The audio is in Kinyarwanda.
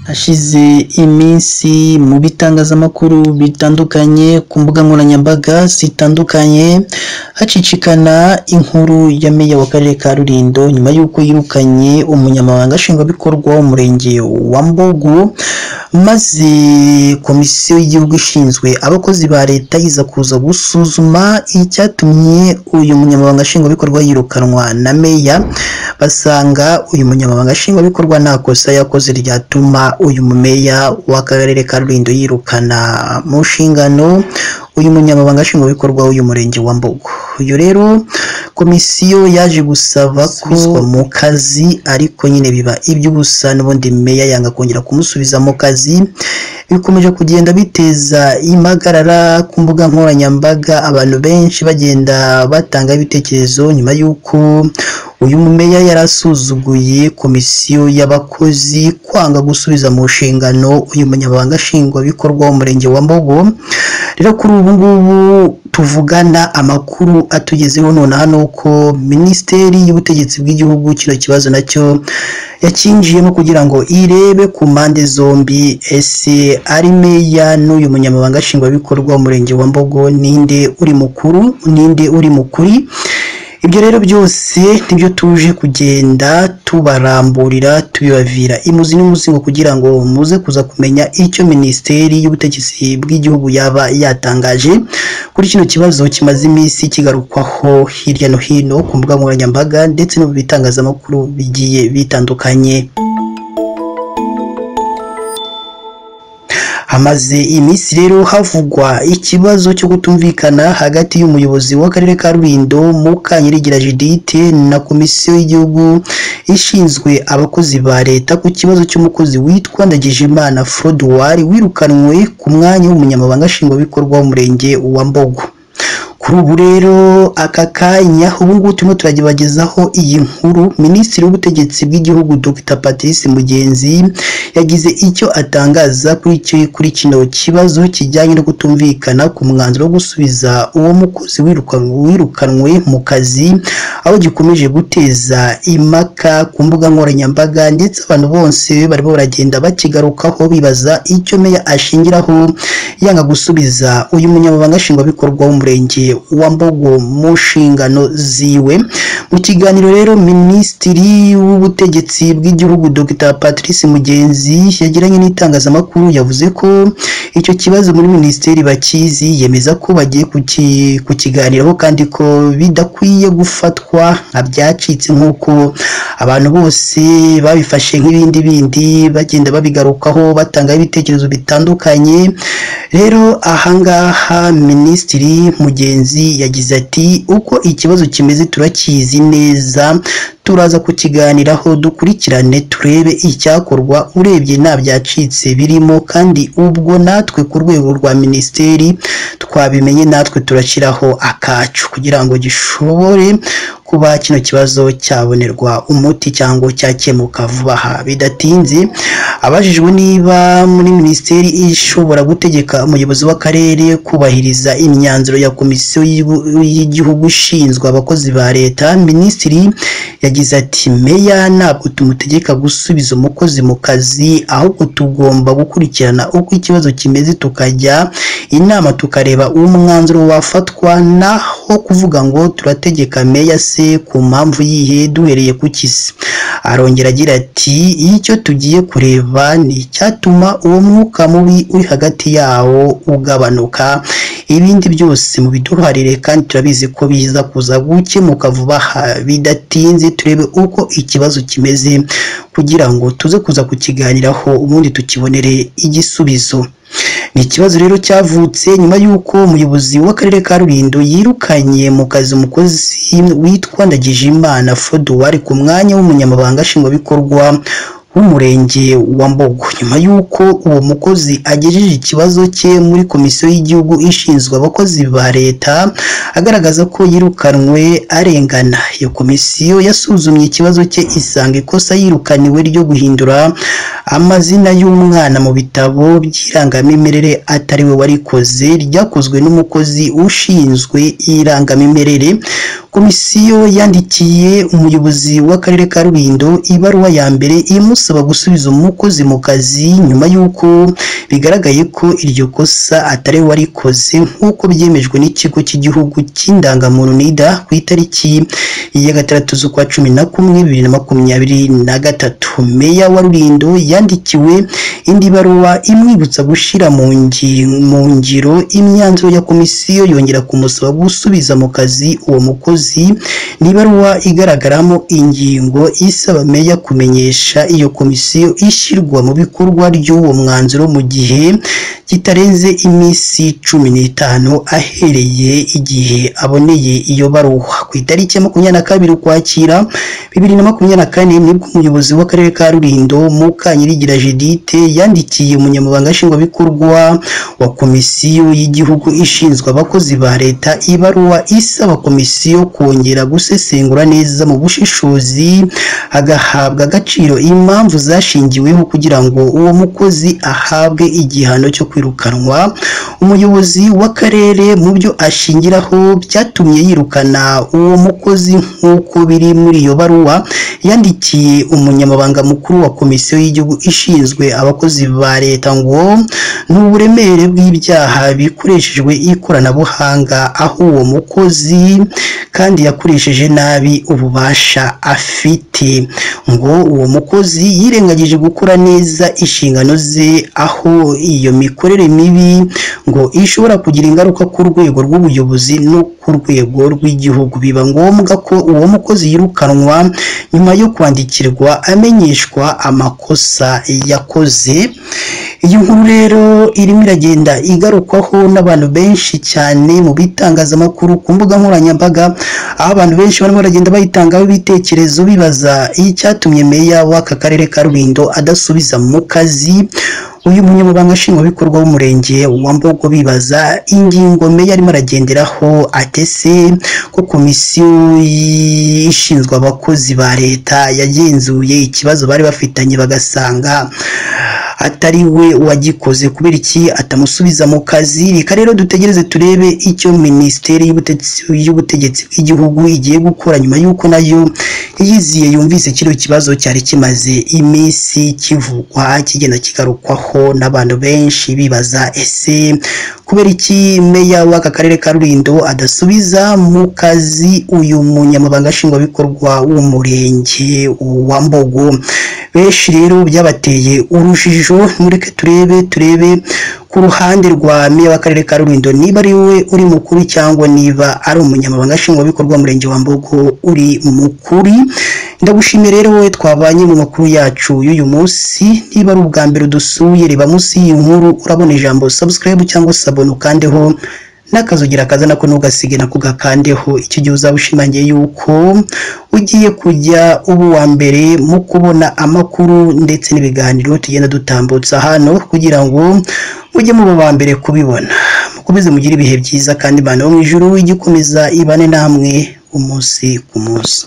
Hashize iminsi mu bitangazamakuru bitandukanye ku mbuga nkoranyambaga zitandukanye, hacicikana inkuru ya meya w'akarere ka Rulindo nyuma y'uko yirukanye umunyamabanga nshingwabikorwa w'umurenge wa Mbogo, maze komisiyo y'igihugu ishinzwe abakozi ba leta iza kuza gusuzuma icyatumye uyu munyamabanga nshingwabikorwa yirukanwa na meya, basanga uyu munyamabanga nshingwabikorwa nta kosa yakoze ryatuma uyu mumeya w'akarere ka Rulindo yirukana mu nshingano uyu munyamabanga nshingwabikorwa w'uyu murenge wa Mbogo. Uyu rero komisiyo yaje gusaba ko mu kazi ariko nyine biba iby'ubusa n'ubundi meya yanga kongera kumusubiza mu kazi, bikomeje kugenda biteza impagarara ku mbuga nkoranyambaga abantu benshi bagenda batangaho ibitekerezo nyuma y'uko uyu mumeya yari asuzuguye komisiyo y'abakozi kwanga gusubiza mu nshingano uyu munyamabanga nshingwabikorwa w'umurenge wa Mbogo, rero kuri ubu ngubu tuvugana amakuru atugezeho nonaha ni uko minisiteri y'ubutegetsi bw'igihugu kino kibazo nacyo yakinjiyemo kugira ngo irebe ku mpande zombi ese ari meya n'uyu munyamabanga nshingwabikorwa w'umurenge wa Mbogo ninde uri mukuru ninde uri mukuri ibyo rero byose nibyo tuje kugenda tubaramburira tubibavira imuzi n'umuzingo kugira ngo muze kuza kumenya icyo minisiteri y'ubutegetsi bw'igihugu yaba yatangaje kuri kino kibazo kimaze iminsi kigarukwaho hirya no hino ku mbuga nkoranyambaga ndetse no mu bitangazamakuru bigiye bitandukanye hamaze iminsi rero havugwa ikibazo cyo kutumvikana hagati y'umuyobozi w'akarere ka Rulindo Mukanyirigira Judithe na komisiyo y'igihugu ishinzwe abakozi ba leta ku kibazo cy'umukozi witwa Ndagijimana Frodoir wirukanwe ku mwanya w'umunyamabanga nshingwabikorwa w'umurenge wa Mbogo kuri ubu rero aka kanya ubu ngubu turimo turagebagezaho iyi nkuru minisitiri w'ubutegetsi bw'igihugu dr patrice mugenzi yagize icyo atangaza kuri icyo kuri kino kibazo kijyanye no kutumvikana ku mwanzuro wo gusubiza uwo mukozi wirukanwe mu kazi aho gikomeje guteza impaka ku mbuga nkoranyambaga ndetse abantu bose barimo baragenda bakigarukaho bibaza icyo meya ashingiraho yanga gusubiza uyu munyamabanga nshingwabikorwa w'umurenge wa Mbogo mu nshingano ziwe mu kiganiro rero minisitiri w'ubutegetsi bw'igihugu Dr Patrice Mugenzi yagiranye n'itangazamakuru yavuze ko icyo kibazo muri minisiteri bakizi yemeza ko bagiye kukiganiraho kandi ko bidakwiye gufatwa nka byacitse nk'uko abantu bose babifashe nk'ibindi bindi bagenda babigarukaho batanga ibitekerezo bitandukanye rero ahangaha minisitiri mugenzi yagize ati uko ikibazo kimeze turakizi neza turaza kukiganiraho dukurikirane turebe icyakorwa urebye nta byacitse birimo kandi ubwo natwe ku rwego rwa minisiteri twabimenye natwe turashyiraho akacu kugira ngo gishobore kuba kino kibazo cyabonerwa umuti cyangwa cyakemuka vuba aha bidatinze abajijwe niba muri minisiteri ishobora gutegeka umuyobozi w'akarere kubahiriza imyanzuro ya komisiyo y'igihugu ishinzwe abakozi ba leta minisitiri yagize ati meya ntabwo tumutegeka gusubiza umukozi mu kazi ahubwo tugomba gukurikirana uko ikibazo kimeze tukajya inama tukareba uwo mwanzuro wafatwa naho kuvuga ngo turategeka meya se ku mpamvu yihe duhereye ku kisi arongera agira ati icyo tugiye kureba ni icyatuma uwo mwuka mubi uri hagati yawo ugabanuka ibindi byose mu biduharire kandi turabizi ko biza kuza gukemuka vuba aha bidatinze turebe uko ikibazo kimeze kugira ngo tuze kuza kukiganiraho ubundi tukibonere igisubizo ni ikibazo rero cyavutse nyuma y'uko umuyobozi w'akarere ka Rulindo yirukanye mu kazi umukozi witwa Ndagijimana Frodoir ku mwanya w'umunyamabanga nshingwabikorwa w'umurenge wa Mbogo nyuma y'uko uwo mukozi agejeje ikibazo cye muri komisiyo y'igihugu ishinzwe abakozi ba leta agaragaza ko yirukanwe arengana iyo komisiyo yasuzumye ikibazo cye isanga ikosa yirukaniwe ryo guhindura amazina y'umwana mu bitabo by'irangamimerere atari we warikoze ryakozwe n'umukozi ushinzwe irangamimerere komisiyo yandikiye umuyobozi w'akarere ka Rulindo ibaruwa ya mbere imusaba gusubiza umukozi mu kazi nyuma y'uko bigaragaye ko iryo kosa atari we warikoze nk'uko byemejwe n'ikigo cy'igihugu cy'indangamuntu NIDA ku itariki ya gatandatu z'ukwa cumi na kumwe bibiri na makumyabiri na gatatu meya wa Rulindo yandikiwe indi baruwa imwibutsa gushyira mu ngi- mu ngiro imyanzuro ya komisiyo yongera kumusaba gusubiza mu kazi uwo mukozi ni ibaruwa igaragaramo ingingo isaba meya kumenyesha iyo komisiyo ishyirwa mu bikorwa ry'uwo mwanzuro mu gihe kitarenze iminsi cumi n'itanu ahereye igihe aboneye iyo baruwa ku itariki ya makumyabiri na kabiri ukwakira bibiri na makumyabiri na kane nibwo umuyobozi w'akarere ka Rulindo Mukanyirigira Judithe yandikiye umunyamabanga nshingwabikorwa wa komisiyo y'igihugu ishinzwe abakozi ba leta ibaruwa isaba komisiyo kongera gusesengura neza mu bushishozi agahabwa agaciro impamvu zashingiweho kugira ngo uwo mukozi ahabwe igihano cyo kwirukanwa umuyobozi w'akarere mu byo ashingiraho byatumye yirukana uwo mukozi nk'uko biri muri iyo baruwa yandikiye umunyamabanga mukuru wa komisiyo y'igihugu ishinzwe abakozi ba leta ngo ni uburemere bw'ibyaha bikoreshejwe ikoranabuhanga aho uwo mukozi kandi yakoresheje nabi ububasha afite ngo uwo mukozi yirengagije gukora neza inshingano ze aho iyo mikorere mibi ngo ishobora kugira ingaruka ku rwego rw'ubuyobozi no ku rwego rw'igihugu biba ngombwa ko uwo mukozi yirukanwa nyuma yo kwandikirwa amenyeshwa amakosa yakoze iyi nkuru rero irimo iragenda igarukwaho n'abantu benshi cyane mu bitangazamakuru ku mbuga nkoranyambaga aho abantu benshi barimo baragenda bayitangaho ibitekerezo bibaza icyatumye meya w'aka karere ka Rulindo adasubiza mu kazi uyu munyamabanga nshingwabikorwa w'umurenge wa Mbogo bibaza ingingo meya arimo aragenderaho atese ko komisiyo ishinzwe abakozi ba leta yagenzuye ikibazo bari bafitanye bagasanga atari we wagikoze kubera iki atamusubiza mu kazi reka rero dutegereze turebe icyo minisiteri y'ubutegetsi y'ubutegetsi bw'igihugu igiye gukora nyuma y'uko nayo yiziye yumvise kiriya kibazo cyari kimaze iminsi kivugwa kigenda kigarukwaho n'abantu benshi bibaza ese kubera iki meya w'aka karere ka Rulindo adasubiza mu kazi uyu munyamabanga nshingwabikorwa w'umurenge wa Mbogo benshi rero byabateye urujijo mureke turebe turebe ku ruhande rwa meya w'akarere ka Rulindo niba ari we uri mukuru cyangwa niba ari umunyamabanga nshingwabikorwa w'umurenge wa Mbogo uri mukuri ndagushimiye rero wowe twabanye mu makuru yacu y'uyu munsi niba ari ubwa mbere udusuye reba munsi y'iyi nkuru urabona ijambo subscribe cyangwa sabona ukandeho n'akazugira kaza nako ntugasige nako gakandeho icyo gihe uzaba ushimangiye yuko ugiye kujya uba uwa mbere mu kubona amakuru ndetse n'ibiganiro tugenda dutambutsa hano kugira ngo mujye muba aba mbere kubibona mukomeze mugire ibihe byiza kandi imana yo mu ijuru ijye ikomeza ibane namwe umunsi ku munsi